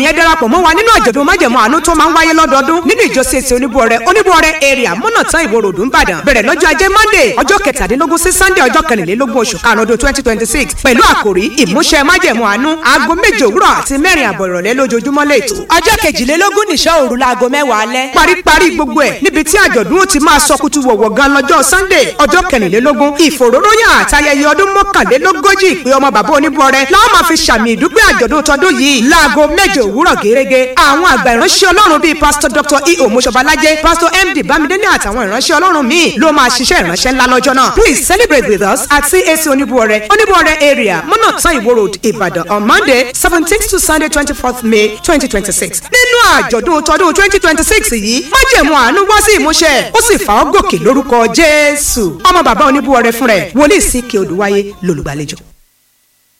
ènìyàn darapọ̀ mọ́ wa nínú àjọ̀dún májẹ̀mú àánú tó máa ń wáyé lọ́dọọdún nínú ìjọ CAC oníbuọrẹ oníbuọrẹ area mọ́nàtán ìwó ròdù ńbàdàn bẹ̀rẹ̀ lọ́jọ́ ajé monday ọjọ́ kẹtàdínlógún sí sunday ọjọ́ kẹrìnlélógún oṣù karùn-ún ọdún twenty twenty six pẹ̀lú àkòrí ìmúṣẹ májẹ̀mú àánú aago méje òwúrọ̀ àti mẹ́rin àbọ̀ ìrọ̀lẹ́ lójoojúmọ́ lẹ́tọ̀ ọjọ́ kejìlélógún nìṣọ́ òru laago mẹ́wàá alẹ́. paríparí gbogbo ẹ̀ níbi tí àjọ̀dún ó ti máa sọ kutu wọ̀wọ̀ gan lọ́jọ́ sunday ọjọ́ kẹrìnlélógún ìfòróróyàn àtayẹyẹ ọdún mọ́kànlélógójì ìpè ọmọ bàbá oníbuọrẹ láwọn máa fi ṣàmì ìdúpẹ́ àjọ̀dún tọdún yìí láago méje òwúrọ̀ gẹ́gẹ́ àwọn àgbà ìránṣẹ́ ọlọ́run bíi pásítọ̀ dr eo moshobalajẹ pásítọ̀ md bámidélé àtàwọn ìránṣẹ́ ọlọ́run míì ló máa ṣiṣẹ́ ìránṣẹ́ ńlá lọ́jọ́ náà please celebrate with us at cac oníbuọrẹ oníbuọrẹ area mọ́nàtán ìwó road ìbàdàn on monday seventeenth to sunday twenty fourth may twenty twenty six nínú àjọ̀dún tọdún twenty twenty six yìí májẹ̀mú àánú wá sí ìmúṣẹ ó sì fà ọ́ gòkè lórúkọ jésù ọmọ bàbá oníbuọrẹ fún rẹ̀ wòlíì sí kí odùwáyé lólùgbàlejò.